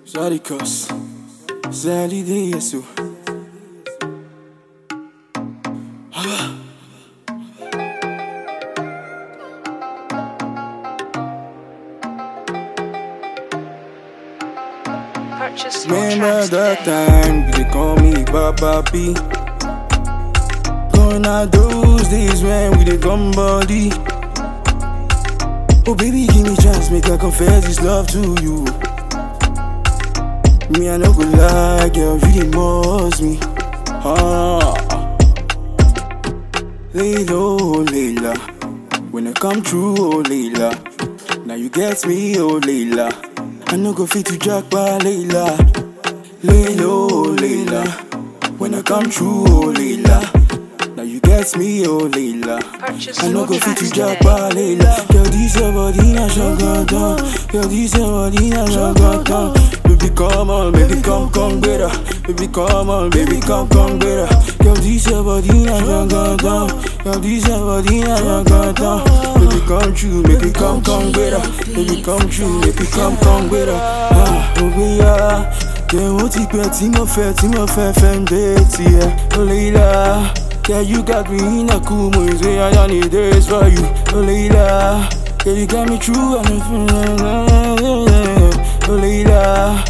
Zarikos, Zali de Yesu. Purchase your Remember tracks that today. time they call me Baba B. Gonna those days when we did come body. Oh baby, give me chance, make I confess this love to you. Me I no go lie, girl, you did most me. Ah. Lay low, Layla. When I come true, oh Layla. Now you get me, oh Layla. I no go fit to jack by Layla. Lay low, Layla. When I come true, oh Layla. Now you get me, oh Layla. Purchase I no your go fit tracks to jack today. by Layla. Girl, this your body na shagata. Girl, this your body na shagata. Baby, come on, baby, come, come better. Baby, come on, baby, come, come better. Girl, this your body na shagata. Girl, this your body na shagata. Baby, come true, make it come, come better. Baby, come true, make it come, come better. Ah, oh, yeah. Kẹ̀hún ti pẹ́ tí mo fẹ́ tí mo fẹ́ fẹ́ ń dé tiẹ̀. Olèyìnlá, yeah you got me in a cool mood, say I don't need this for you. Olèyìnlá, yeah you got me true and I'm feeling Olèyìnlá.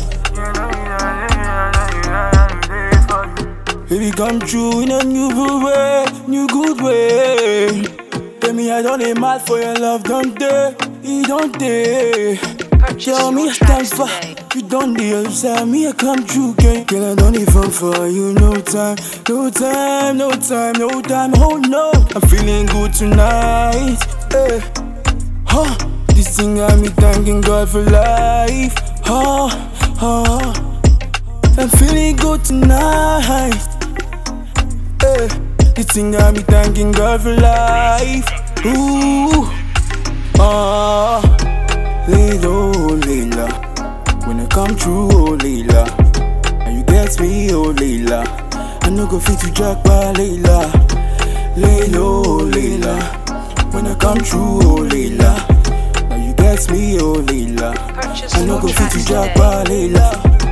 Baby come true in a new good way, new good way. Tell me I don't need mad for your love, don't they? You don't they? Purchase Tell me your I stand tracks for today. You don't deserve me, I come true, girl. Girl, I don't even for you, no time, no time, no time, no time. Oh no, I'm feeling good tonight. Hey, huh? This thing got me thanking God for life. Huh, huh. I'm feeling good tonight. Hey, this thing got me thanking God for life. Ooh, ah, lay low, Layla. When I come true, oh Layla. And you get me, oh Layla. I no go fit to jack by Layla. Lay low, Layla. When I come true, oh Layla. Now you get me, oh Layla. Purchase I no your go fit tracks to jack today. by Layla.